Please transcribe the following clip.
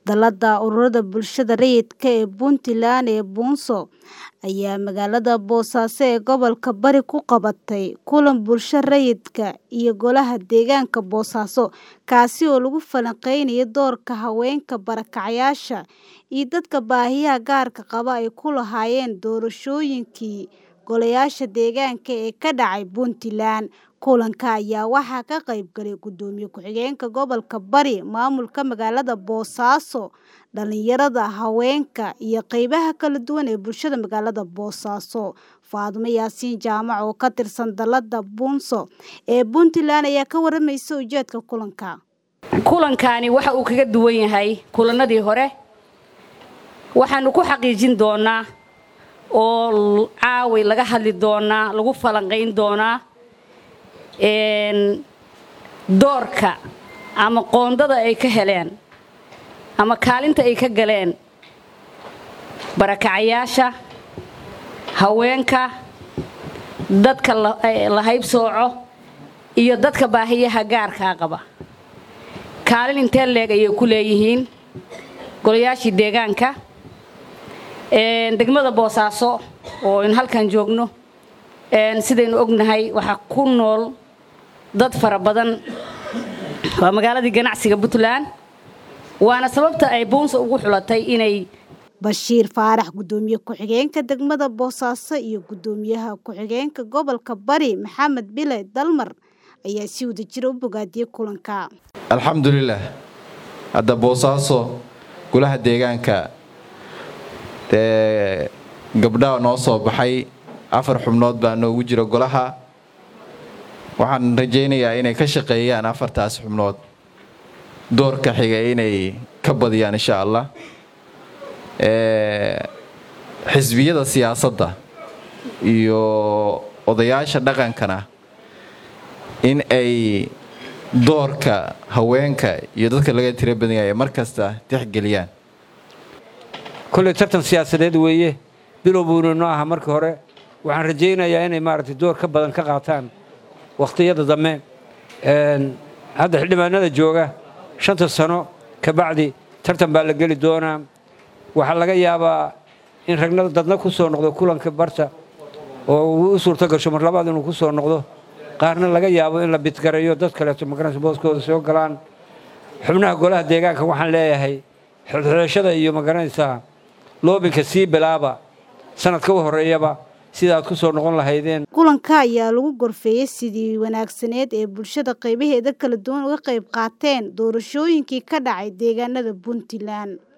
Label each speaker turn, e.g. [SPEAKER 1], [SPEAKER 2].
[SPEAKER 1] Dallada ururada bulshada rayidka ee Puntland ee Bunso ayaa magaalada Boosaaso ee gobolka Bari ku qabatay kulan bulshada rayidka iyo Golaha Deegaanka Boosaaso kaasi oo lagu falanqeynayo doorka haweenka barakacayaasha iyo dadka baahiyaha gaarka qaba ay ku lahaayeen doorashooyinkii golayaasha deegaanka ee ka dhacay Puntland. Kulanka ayaa waxaa ka qayb galay Gudoomiye Ku-xigeenka Gobolka Bari, Maamulka Magaalada Boosaaso, dhalinyarada, haweenka, iyo qaybaha kala duwan ee bulshada magaalada Boosaaso. Faadumo Yaasiin Jaamac oo ka tirsan Dallada Bunso ee Puntland ayaa ka waramaysa ujeedka kulanka.
[SPEAKER 2] Kulankani waxa uu kaga duwan yahay kulanadii hore. Waxaanu ku xaqiijin doonaa oo caaway laga hadli doonaa, lagu falanqeyn doonaa doorka ama qoondada ay ka heleen ama kaalinta ay ka galeen barakacayaasha haweenka dadka la haybsooco iyo dadka baahiyaha gaarkaa qaba kaalin intee leeg ayay ku leeyihiin golayaashii deegaanka degmada boosaaso oo in halkan joogno sidaynu ognahay waxaa ku nool dad fara badan waa magaaladii ganacsiga Puntland waana sababta ay Bunso ugu xulatay inay
[SPEAKER 1] Bashiir Faarax gudoomiye ku-xigeenka degmada Boosaaso iyo gudoomiyaha ku-xigeenka gobolka Bari Maxamed Bile Dalmar ayaa si wadajir u bogaadiyay kulanka.
[SPEAKER 3] Alxamdulillaah hadda Boosaaso golaha deegaanka ee gabdhaha noo soo baxay afar xubnood baa noogu jira golaha waxaan rajaynayaa inay ka shaqeeyaan afartaas xubnood doorka xiga inay ka badiyaan insha allah xisbiyada siyaasadda iyo odayaasha dhaqankana in ay doorka haweenka iyo dadka laga tira badan yahay mar kasta tixgeliyaan
[SPEAKER 4] kolley tartan siyaasadeed weeye bilow buuna noo aha markii hore waxaan rajaynayaa inay maaragtay door ka badan ka qaataan wakhtiyada dambe hadda xildhibaanada jooga shanta sano ka bacdi tartan baa la geli doonaa waxaa laga yaabaa in ragna dadna ku soo noqdo kulanka barta oo uu u suurto gasho mar labaad inuu ku soo noqdo qaarna laga yaabo in la bidgareeyo dad kaleeto magaranaysa booskooda soo galaan xubnaha golaha deegaanka waxaan leeyahay xilxidhashada iyo magaranaysaa loobinka sii bilaaba sanadka u horreeyaba sidaad ku soo noqon lahaydeen
[SPEAKER 1] kulanka ayaa lagu gorfeeyey sidii wanaagsaneed ee bulshada qaybaheeda kala duwan uga qayb qaateen doorashooyinkii ka dhacay deegaanada Puntland